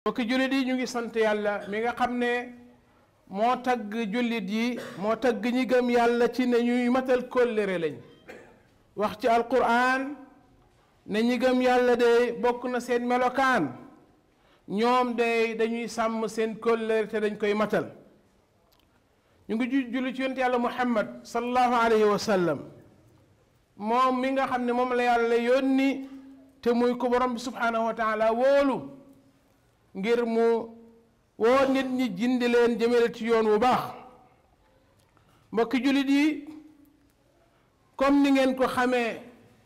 mbokki jullit yi ñu ngi sant yàlla mi nga xam ne moo tagg jullit yi moo tagg ñi gëm yàlla ci ne ñuy matal kóllëre lañ wax ci alquran ne ñi gëm yàlla de bokk na seen melokaan ñoom de dañuy sàmm seen kóllëre te dañ koy matal ñu ngi julli ci yonent yàlla muhammad sallallahu alayhi wa sallam moom mi nga xam ne moom la yàlla yónni te muy ko borom bi subhanahu wa taala wóolu ngir mu woo nit ñi jindi leen jëmale ci yoon wu baax mbokki jullit yi comme ni ngeen ko xamee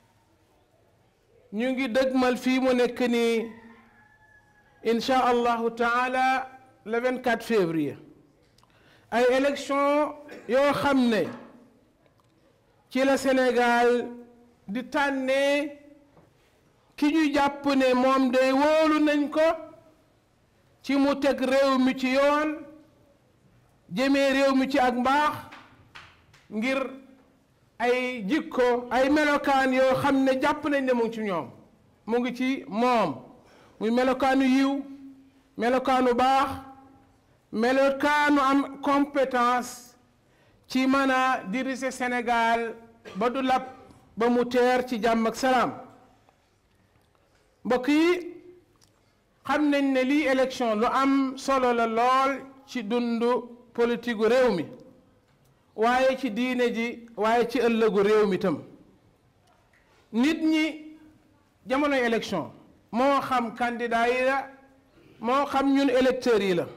ñu ngi dëgmal fii mu nekk nii insha allahu taala le 24 février ay élection yoo xam ne ci la Sénégal di tànnee ki ñu jàpp ne moom day wóolu nañ ko ci mu teg réew mi ci yoon jëmee réew mi ci ak mbaax ngir ay jikko ay melokaan yoo xam ne jàpp nañ ne mu ngi ci ñoom mu ngi ci moom muy melokaanu yiw melokaanu baax melokaanu am compétence ci mën a diriger Sénégal ba du lab ba mu teer ci jàmm ak salaam mbokk yi xam nañ ne lii élection lu am solo la lool ci dundu politique gu réew mi waaye ci diine ji waaye ci ëllëgu réew mi tam nit ñi jamonoy élection moo xam candidat yi la moo xam ñun électeurs yi la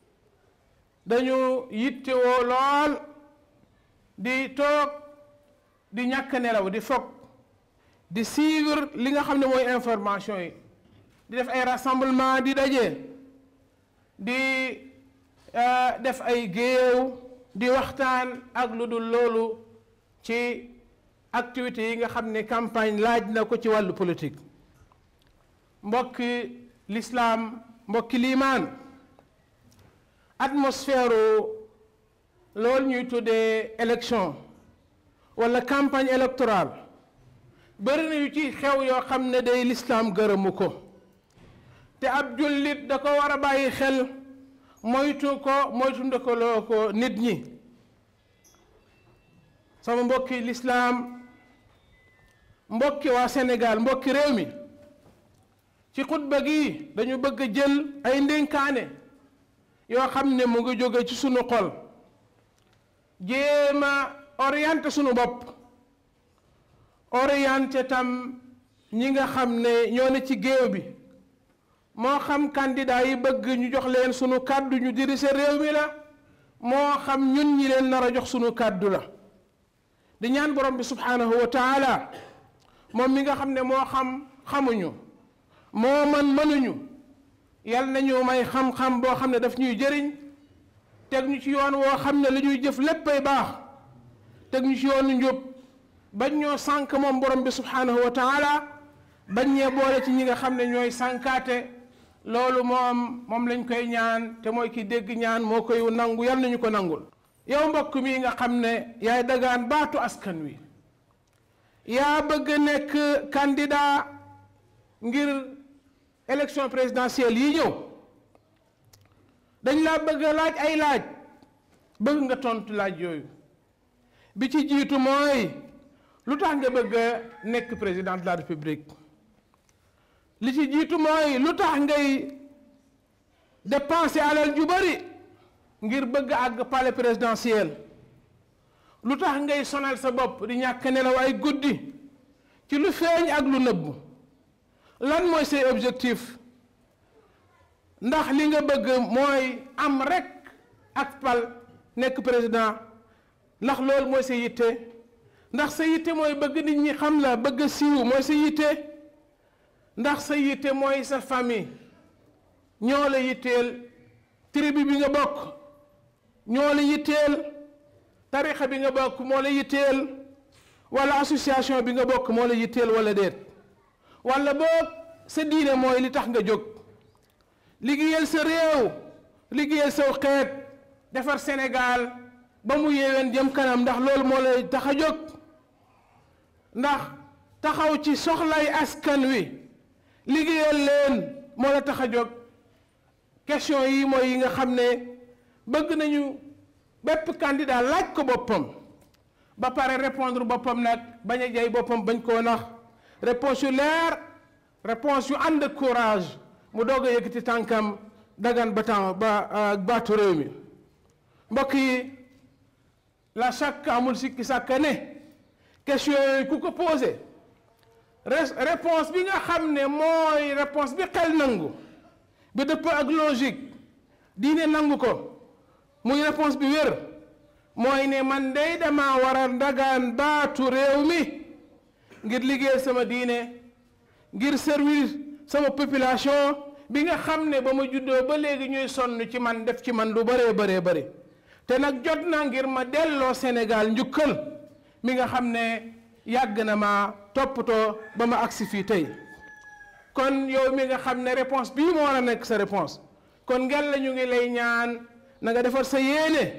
dañu yittewoo lool di toog di ñàkk nelaw di foog di suivre li nga xam ne mooy information yi di def ay rassemblement di daje di def ay géew di waxtaan ak lu dul loolu ci activités yi nga xam ne campagne laaj na ko ci wàllu politique mbokki lislaam mbokki liimaan atmosphère loolu ñuy tuddee élection wala campagne électorale bëri na yu ci xew yoo xam ne day lislaam gërëmu ko te ab jullit da ko war a bàyyi xel moytu ko moytu ndekaloo ko nit ñi sama mbokki lislaam mbokki waa Sénégal mbokki réew mi ci xutba gi dañu bëgg a jël ay ndénkaane yoo xam ne mu ngi jóge ci sunu xol jéem a orienté sunu bopp orienté tam ñi nga xam ne ñoo ne ci géew bi moo xam candidat yi bëgg ñu jox leen sunu kàddu ñu diriger réew mi la moo xam ñun ñi leen nar a jox sunu kàddu la di ñaan borom bi subhanahu wa taala moom mi nga xam ne moo xam xamuñu moo man mënuñu yal nañu may xam-xam boo xam ne daf ñuy jëriñ teg ñu ci yoon woo xam ne li ñuy jëf léppay baax teg ñu ci yoonu njub bañ ñoo sànk moom borom bi subhanahu wa taala bañ ñee boole ci ñi nga xam ne ñooy sànkaate loolu moom moom lañ koy ñaan te mooy ki dégg ñaan moo koy nangu yal nañu ko nangul yow mbokk mi nga xam ne yaay dagaan baatu askan wi yaa bëgg nekk candidat ngir élection présidentielle yi ñëw dañ laa bëgg laaj ay laaj bëgg nga tontu laaj yooyu bi ci jiitu mooy lu tax nga bëgg a nekk président de la république li ci jiitu mooy lu tax ngay dépenser alal ju bari ngir bëgg àgg palais présidentiel lu tax ngay sonal sa bopp di ñàkk nelaw ay guddi ci lu feeñ ak lu nëbbu lan mooy say objectif ndax li nga bëgg mooy am rekk ak pal nekk président ndax loolu mooy sa yitte ndax sa yitte mooy bëgg nit ñi xam la bëgg a siiw mooy sa yitte ndax sa yitte mooy sa famille ñoo la yitteel tribu bi nga bokk ñoo la yitteel tarixa bi nga bokk moo la yitteel wala association bi nga bokk moo la yitteel wala déet wala boog sa diine mooy li tax nga jóg liggéeyal sa réew liggéeyal saw xeet defar Sénégal ba mu yéwén jëm kanam ndax loolu moo lay tax a jóg ndax taxaw ci soxlay askan wi liggéeyal leen moo la tax a jóg question yi mooy yi nga xam ne bëgg nañu bépp candidat laaj ko boppam ba pare répondre boppam nag bañ a jay boppam bañ koo nax réponse yu leer réponse yu ànd ak courage mu doog a yëkkati tànkam dagan ba temps ba baatu réew mi mbokk yi la chaque amul sikki sàkka ne question yooyu ku ko posé réponse bi nga xam ne mooy réponse bi xel nangu bi dëpp ak logique diine nangu ko muy réponse bi wér mooy ne man day dama war a ndagaan baatu réew mi ngir liggéey sama diine ngir servir sama population bi nga xam ne ba ma juddoo ba léegi ñuy sonn ci man def ci man lu bëree bëree bëri te nag jot na ngir ma delloo Sénégal njukkal mi nga xam ne yàgg na ma toppatoo ba ma agsi fii tey kon yow mi nga xam ne réponse bii moo war a nekk sa réponse kon ngel la ñu ngi lay ñaan na nga defar sa yéene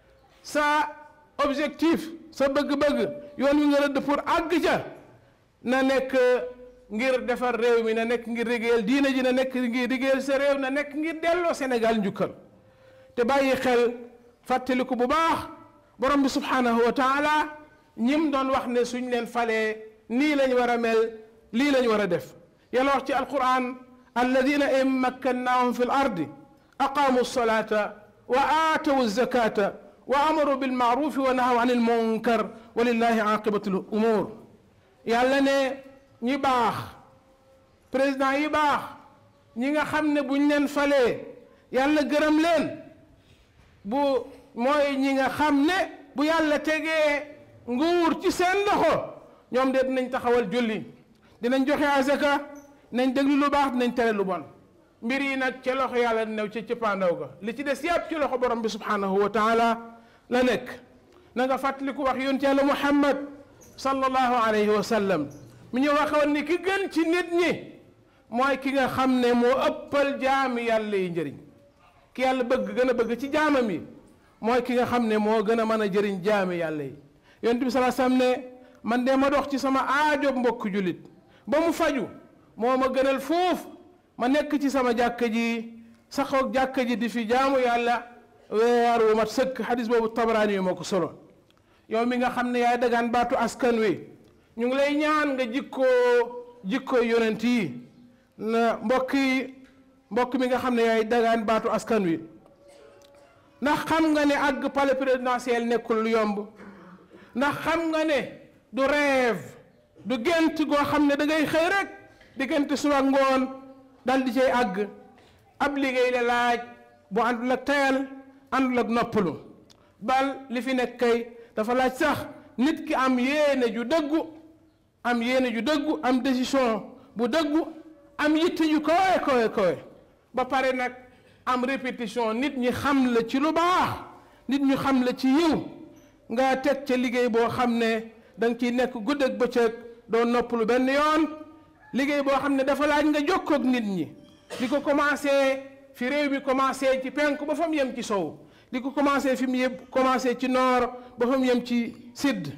sa objectif sa bëgg-bëgg yoon wi nga rëdd pour àgg ca na nekk ngir defar réew mi na nekk ngir liggéeyal diina ji na nekk ngir liggéeyal sa réew na nekk ngir delloo Sénégal njukkal te bàyyi xel fàttaliku bu baax borom bi subhanahu wa taala ñim doon wax ne suñ leen falee nii lañ war a mel lii lañ war a def yàlla wax ci alquran alladina in makkannahum fi l ardi aqaamu lsolata wa aatawu zakata wa amaru bilmaarufi wa nahaw an ilmunkar wa lillahi aqibatu l umur yàlla ne ñi baax président yi baax ñi nga xam ne buñ leen falee yàlla gërëm leen bu mooy ñi nga xam ne bu yàlla tegee nguur ci seen loxo ñoom de dinañ taxawal julli dinañ joxe azaka dinañ déglu lu baax dinañ tere lu bon mbir yi nag ca loxo yàlla new ci cëppaandaw ga li ci des yàpp ci loxo borom bi subhanahu wa taala la nekk na nga fàttaliku wax yonent yàlla muhammad sallallahu alayhi wa sallam mi ñu waxoon ni ki gën ci nit ñi mooy ki nga xam ne moo ëppal jaami yàlla yi njëriñ ki yàlla bëgg gën a bëgg ci jaamam yi mooy ki nga xam ne moo gën a mën a jëriñ jaami yàlla yi yonent bi salaa sallam ne man de ma dox ci sama aajo mbokk jullit ba mu faju moo ma gënal foofu ma nekk ci sama jàkka ji saxoog jàkka ji di fi jaamu yàlla weer wu mat sëkk xadis boobu tabaraani yi moo ko solo yow mi nga xam ne yaay dagaan baatu askan wi ñu ngi lay ñaan nga jikkoo jikkoo yonent yi na mbokk yi mbokk mi nga xam ne yaay dagaan baatu askan wi ndax xam nga ne àgg palais présidentiel nekkul lu yomb ndax xam nga ne du rêve du gént goo xam ne da ngay xëy rek diggante suba ngoon dal di cay àgg ab liggéey la laaj bu àndul ak tayal àndul ak noppalu bal li fi nekk kay dafa laaj sax nit ki am yéene ju dëggu am yéene ju dëggu am décision bu dëggu am yitte ju kowe kowe kowe ba pare nag am répétition nit ñi xam la ci lu baax nit ñu xam la ci yiw nga teg ca liggéey boo xam ne da nga ciy nekk guddeeg bëccëg doo noppalu benn yoon liggéey boo xam ne dafa laaj nga jokkoog nit ñi li ko commencé fi réew mi commencé ci penk ba fa mu yem ci sow li ko commencé fi mu yem commencé ci noor ba fa mu yem ci sidd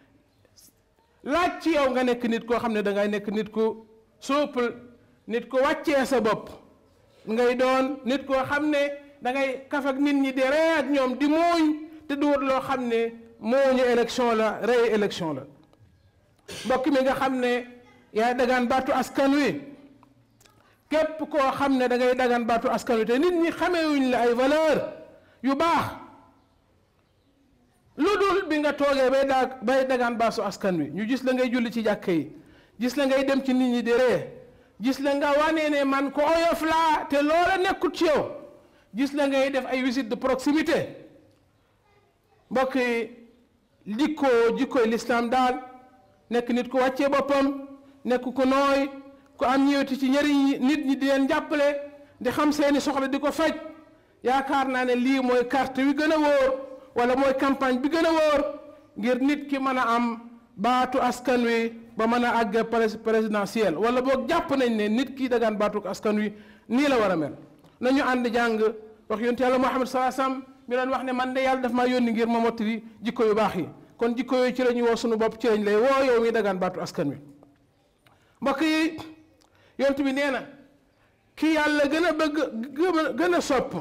laaj ci yow nga nekk nit koo xam ne dangay nekk nit ku souple nit ku wàccee sa bopp ngay doon nit koo xam ne dangay kaf ak nit ñi di ree ak ñoom di muuñ te du wut loo xam ne mooñu élection la rey élection la mbokk mi nga xam ne yaay dagaan baatu askan wi képp koo xam ne da ngay dagaan baatu askan wi te nit ñi xamewuñ la ay valeur yu baax lu dul bi nga toogee bay daa bay dagaan baasu askan wi ñu gis la ngay julli ci jàkka yi gis la ngay dem ci nit ñi di ree gis la nga wane ne man ko oyof laa te loola nekkut ci yow gis la ngay def ay visite de proximité mbokk yi jikkoo jikkooy lislaam daal nekk nit ku wàccee boppam nekk ku nooy ku am ñëweti ci njëriñ nit ñi di leen jàppale di xam seeni soxla di ko faj yaakaar naa ne lii mooy carte wi gën a wóor wala mooy campagne bi gën a wóor ngir nit ki mën a am baatu askan wi ba mën a àgg présidentiel wala boog jàpp nañ ne nit ki dagaan baatu askan wi nii la war a mel nañu ànd jàng wax yonent yàlla Muhammad salaa sallam mi doon wax ne man de yàlla daf maa yónni ngir ma mottali jikko yu baax yi kon jikko yooyu ci la ñuy woo sunu bopp ci lañ lay woo yow mi dagaan baatu askan wi mbokk yi yonent bi nee na ki yàlla gën a bëgg gën a sopp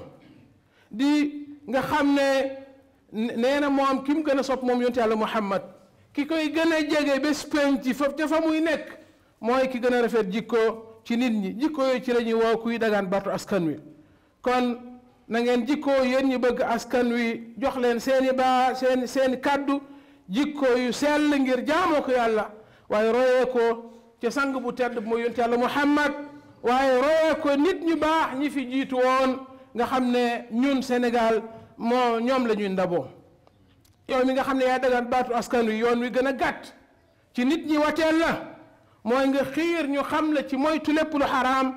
di nga xam ne nee na moom ki mu gën a sopp moom yonent yàlla muhammad ki koy gën a jege bés penc fa ca fa muy nekk mooy ki gën a rafet jikko ci nit ñi jikko yooyu ci la ñuy woo kuy dagaan baatu askan wi kon na ngeen jikko yéen ñi bëgg askan wi jox leen seeni baa seen seen kàddu jikko yu sell ngir jaamoo ko yàlla waaye royee ko ca sang bu tedd mooy yonent yàlla muhammad waaye royee ko nit ñu baax ñi fi jiitu woon nga xam ne ñun Sénégal moo ñoom la ñuy ndaboo yow mi nga xam ne yaa dagaan baatu askan wi yoon wi gën a gàtt ci nit ñi wateel la mooy nga xiir ñu xam la ci moytu lépp lu xaraam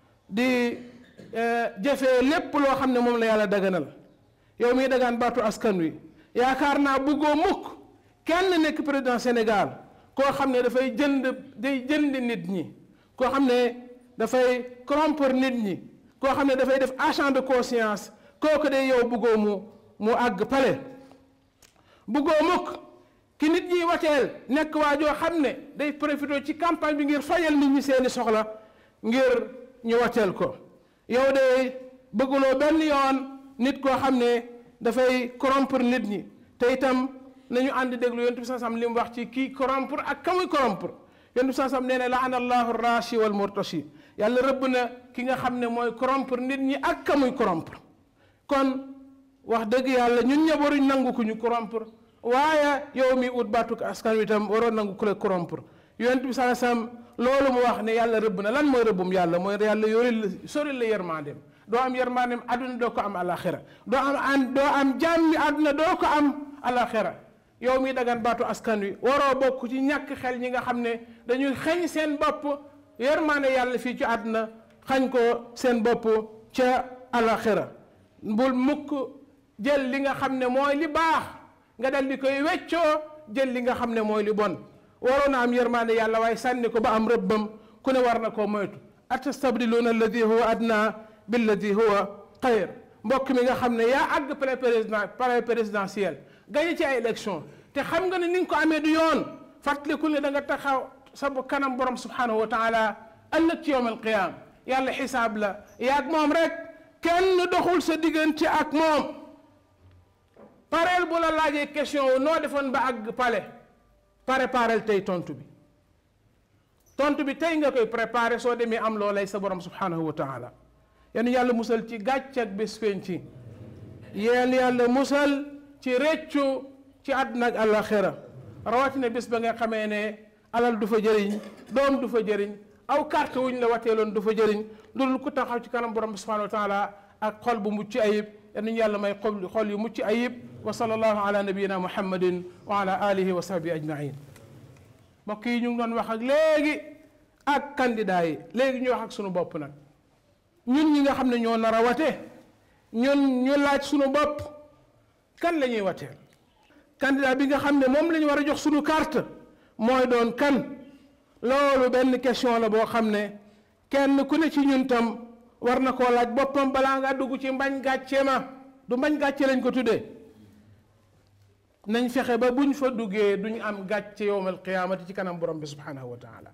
di jëfee lépp loo xam ne moom la yàlla daganal yow miy dagaan baatu askan wi yaakaar naa bëggoo mukk kenn nekk président Sénégal koo xam ne dafay jënd day jënd nit ñi koo xam ne dafay corrompre nit ñi koo xam ne dafay def agent de conscience kooku de yow bëggoo mu mu àgg pale bëggoo mukk ki nit ñi wateel nekk waa joo xam ne day profité ci campagne bi ngir fajal nit ñi seeni soxla ngir ñu wateel ko yow de bëgguloo benn yoon nit koo xam ne dafay corrompre nit ñi te itam nañu ànd déglu yonent bi sansam li mu wax ci kii corrompre ak ka muy corrompre yonent bi sansam nee na laana allahu rashi wal murtashi yàlla rëbb na ki nga xam ne mooy corrompre nit ñi ak ka muy corrompre kon wax dëgg yàlla ñun ñëpp waruñ nangu ku ñu corrompre waaye yow mi ut baatu askan wi itam waroo nangu ku la corrompre yonent bi sansam loolu mu wax ne yàlla rëbb na lan mooy rëbbum yàlla mooy yàlla yoril la soril la yërmandeem doo am yërmandeem àdduna doo ko am alaxira doo am an doo am jàmmi àdduna doo ko am alaxira yow mi dagan baatu askan wi waroo bokk ci ñàkk xel ñi nga xam ne dañuy xañ seen bopp yërmande yàlla fii ci àdduna xañ ko seen bopp ca alaxira bul mukk jël li nga xam ne mooy li baax nga dal di koy weccoo jël li nga xam ne mooy li bon waroon na am yërmande yàlla waaye sànni ko ba am rëbbam ku ne war na koo moytu atastabdiluuna alladi huwa adna billadi huwa xayr mbokk mi nga xam ne yaa àgg palais président palais présidentiel gañe ci ay élection te xam nga ne ni nga ko amee du yoon fàttaliku ne da nga taxaw sa kanam borom subhanahu wa taala ëllëg ci yowm alqiyama yàlla xisaab la yaag moom rek kenn doxul sa diggante ak moom pareel bu la laajee question wu noo defoon ba àgg palais préparel tey tontu bi tontu bi tey nga koy préparé soo demee am loo lay sa borom subhanahu wa taala yéen yàlla musal ci gàcc ak bés penc yéen yàlla musal ci réccu ci àdduna ak àllaxira rawatina bés ba nga xamee ne alal du fa jëriñ doom du fa jëriñ aw carte wuñ la wateeloon du fa jëriñ loolu ku taxaw ci kanam borom subhanahu wa taala ak xol bu mucc ayib yal nañu yàlla may xol xol yu mucc ayib wa sallallahu ala nabiyina muhammadin wa ala alihi wa sahbi ajmain mbokk yi ñu ngi doon wax ak léegi ak candidat yi léegi ñu wax ak sunu bopp nag ñun ñi nga xam ne ñoo nar a wate ñun ñu laaj sunu bopp kan la ñuy wateel candidat bi nga xam ne moom la ñu war a jox sunu carte mooy doon kan loolu benn question la boo xam ne kenn ku ne ci ñun tam war na koo laaj boppam balaa ngaa dugg ci mbañ gàcce ma du mbañ gàcce lañ ko tuddee nañ fexe ba buñ fa duggee duñ am gàcce yowmal qiyaamati ci kanam borom bi subhanahu wa taala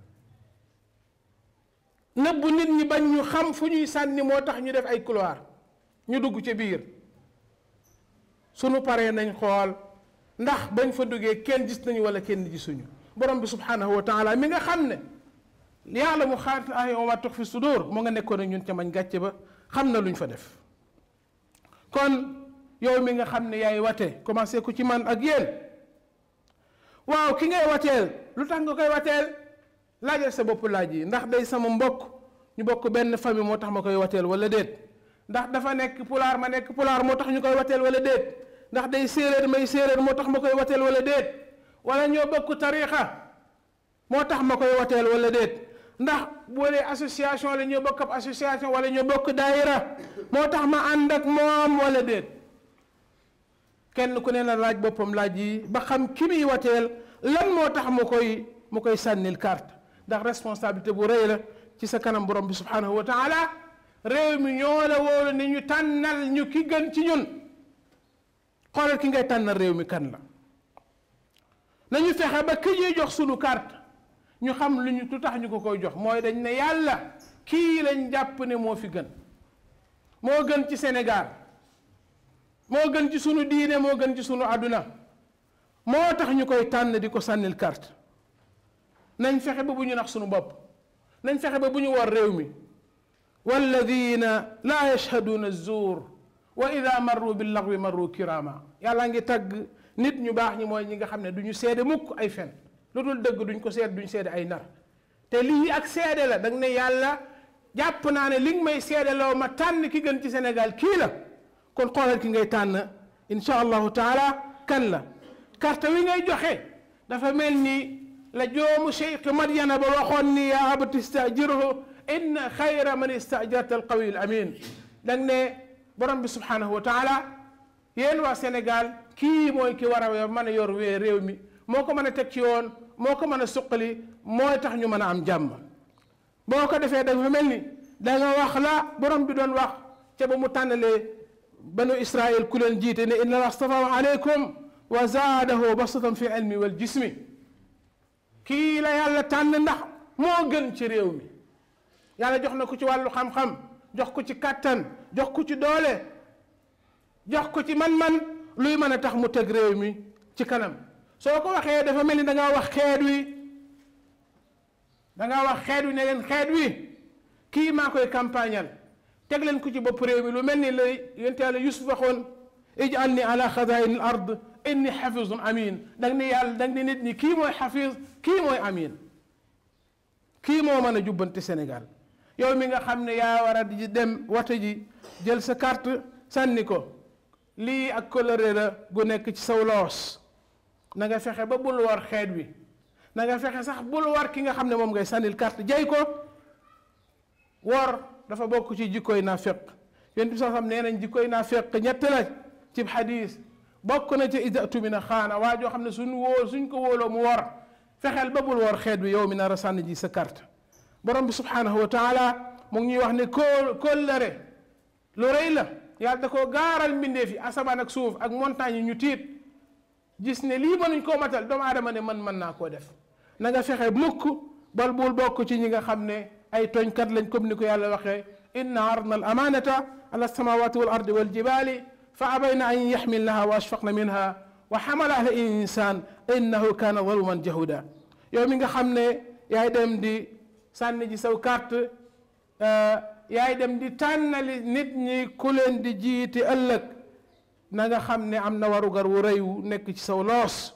nëbbu nit ñi bañ ñu xam fu ñuy sànni moo tax ñu def ay couloir ñu dugg ci biir sunu paree nañ xool ndax bañ fa duggee kenn gis nañu wala kenn gisuñu borom bi subhanahu wa taala mi nga xam ne yaalamu xaat ay wa ma tux fi sudur mu nga nekkoon ak ñun ca mañ gàcce ba xam na luñ fa def kon yow mi nga xam ne yaay wate commencé ko ci man ak yéen waaw ki ngay wateel lu tax nga koy wateel laajal sa bopp laaj yi ndax day sama mbokk ñu bokk benn famille moo tax ma koy wateel wala déet ndax dafa nekk pulaar ma nekk pulaar moo tax ñu koy wateel wala déet ndax day séeréer may séeréer moo tax ma koy wateel wala déet wala ñoo bokk tariixa moo tax ma koy wateel wala déet ndax bu dee association la ñoo bokk ab association wala ñoo bokk daayira moo tax ma ànd ak moom wala déet kenn ku ne la laaj boppam laaj yi ba xam ki muy wateel lan moo tax mu koy mu koy sànnil carte ndax responsabilité bu rëy la ci sa kanam borom bi subhanahu wa taala réew mi ñoo la wóolu ni ñu tànnal ñu ki gën ci ñun xoolal ki ngay tànnal réew mi kan la nañu fexe ba ki ñuy jox sunu carte ñu xam lu ñu tu tax ñu ko koy jox mooy dañ ne yàlla kii lañ jàpp ne moo fi gën moo gën ci Sénégal moo gën ci sunu diine moo gën ci sunu àdduna moo tax ñu koy tànn di ko sànnil carte nañ fexe ba bu ñu nax sunu bopp nañ fexe ba bu ñu war réew mi walladina laa yashhaduuna zuur wa ida marru billagwi marru kirama yàlla ngi tagg nit ñu baax ñi mooy ñi nga xam ne du ñu seede mukk ay fen lu dul dëgg duñ ko seede duñ seede ay nar te lii ak seede la danga ne yàlla jàpp naa ne li nga may seede loo ma tànn ki gën ci Sénégal kii la kon xoolal ki ngay tànn insha allahu taala kan la carte wi ngay joxe dafa mel ni la joomu cheikh Madyana ba waxoon ni yaa abati istajirhu inna xayra man istajarta alqawiy alamin dang ne borom bi subhanahu wa taala yéen waa Sénégal kii mooy ki war a mën a yor wee réew mi moo ko mën a teg ci yoon moo ko mën a suqali mooy tax ñu mën a am jàmm boo ko defee dafa mel ni da nga wax la borom bi doon wax ca ba mu tànnalee banu Israil ku leen jiite ne inna astafahu aleykum wa zaadahu basatan fi ilmi wal jismi kii la yàlla tànn ndax moo gën ci réew mi yàlla jox na ko ci wàllu xam-xam jox ko ci kàttan jox ko ci doole jox ko ci man-man luy mën a tax mu teg réew mi ci kanam soo ko waxee dafa mel ni da ngaa wax xeet wi da ngaa wax xeet wi ne leen xeet wi kii maa koy campagnal teg leen ko ci bopp réew mi lu mel ni la yonent yàlla Yusuf waxoon ij'alni ala xazaini al ard inni xafizun amin dang ni yàlla dang ni nit ñi kii mooy xafiz kii mooy amin kii moo mën a jubbante Sénégal yow mi nga xam ne yaa war a di dem wata ji jël sa carte sànni ko lii ak coloré la gu nekk ci saw loos na nga fexe ba bul war xeet wi na nga fexe sax bul war ki nga xam ne moom ngay sànnil carte jay ko wor dafa bokk ci jikkoy naafeq yonent bi sax xam nee nañ jikkoy naafeq ñett la ci xadiis bokk na ci ida tumina xaana waa joo xam ne suñ wóol suñ ko wóoloo mu wor fexeel ba bul wor xeet wi yow mi nar a sànni ji sa carte borom bi subhanahu wa taala mu ngi ñuy wax ne kóol kóllëre lu rëy la yàlla da koo gaaral mbindeef yi asamaan ak suuf ak montagne yi ñu tiit gis ne lii mënuñ koo matal doomu aadama ne man mën naa koo def na nga fexe mukk bal bul bokk ci ñi nga xam ne ay tooñkat lañ comme ni ko yàlla waxee inna aradna al amanata ala samawati wal ardi wal jibali fa abayna an yaxmilnaha wa ashfaqna minha wa xamalaha al insan innahu kana zaluman jahuda yow mi nga xam ne yaay dem di sànni ji saw carte yaay dem di tànnali nit ñi ku leen di jiite ëllëg na nga xam ne am na warugar wu rëy wu nekk ci saw loos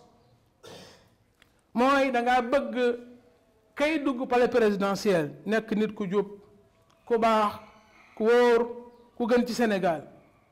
mooy dangaa bëgg kay dugg palais présidentiel nekk nit ku jub ku baax ku wóor ku gën ci Sénégal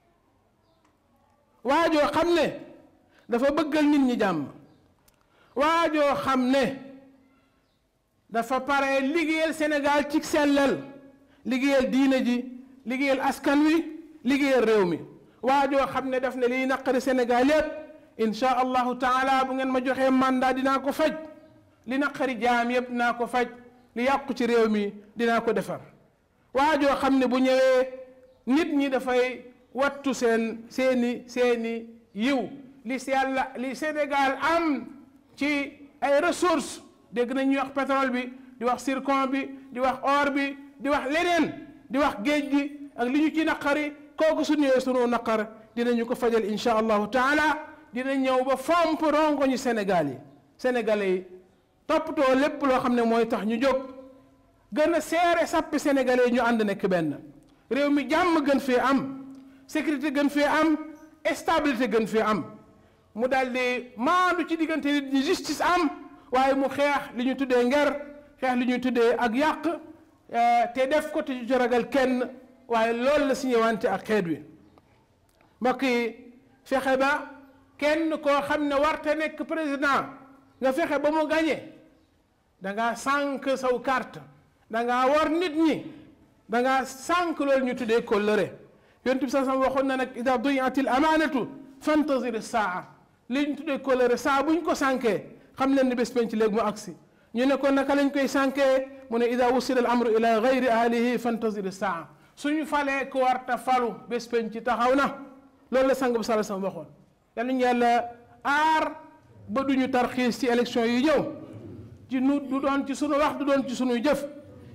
waajoo xam ne dafa bëggal nit ñi jàmm waajoo xam ne dafa pare liggéeyal Sénégal ci sellal liggéeyal diine ji liggéeyal askan wi liggéeyal réew mi waajoo xam ne daf ne liy naqari Sénégal yépp insha allahu taala bu ngeen ma joxee mandat dinaa ko faj li naqari jaam yépp dinaa ko faj li yàqu ci réew mi dinaa ko defar waajoo xam ne bu ñëwee nit ñi dafay wattu seen seeni seeni yiw li si yàlla li Sénégal am ci ay ressources dégg nañ ñuy wax pétrole bi di wax zircon bi di wax or bi di wax leneen di wax géej gi ak li ñu ci naqari kooku su ñëwee sunu naqar dinañu ko fajal insha allahu taala dina ñëw ba fomp rongo ñu Sénégal yi sénégalais yi toppatoo lépp loo xam ne mooy tax ñu jóg gën a seere sappi sénégalais yi ñu ànd nekk benn réew mi jàmm gën fee am sécurité gën fee am stabilité gën fee am mu daal di maandu ci diggante nit ñi justice am waaye mu xeex li ñu tuddee nger xeex li ñuy tuddee ak yàq te def ko te ci ragal kenn waaye loolu la si ñëwante ak xeet wi mbokk yi fexe ba kenn koo xam ne warte nekk président nga fexe ba mu gañe da ngaa sànq saw carte da ngaa war nit ñi da ngaa sànq loolu ñu tuddee kóllëre yonent bi sax waxoon na nag ida duyatil amanatu fantazir saa li ñu tuddee kóllëre saa buñ ko sànkee xam leen ni bés penc léegi mu agsi ñu ne ko naka lañ koy sànkee mu ne ida wusila al amru ila gayri ahlihi fantazir saa suñu falee ko warta falu bés penc taxaw na loolu la sang bu sala sam waxoon yal nañu yàlla aar ba duñu tarxiis ci élection yi ñëw ci nu du doon ci sunu wax du doon ci sunuy jëf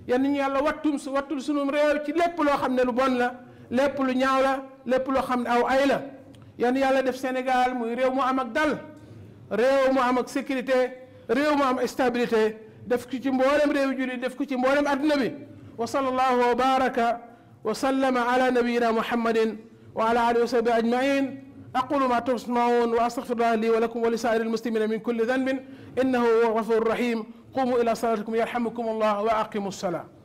yan ñu yàlla wattum su wattul sunum réew ci lépp loo xam ne lu bon la lépp lu ñaaw la lépp loo xam ne aw ay la yan yàlla def Sénégal muy réew mu am ak dal réew mu am ak sécurité réew mu am stabilité def ko ci mboolem réew jullit def ko ci mboolem adduna bi wa sallallahu wa baraka wa sallama ala nabiyina muhammadin wa ala alihi wa sahbihi ajmain aqulu ma tasmaun wa astaghfirullah li wa lakum wa li sairi almuslimina min kulli dhanbin innahu huwa ghafur rahim qumu ila salatikum yarhamukum allah wa aqimu الصلاه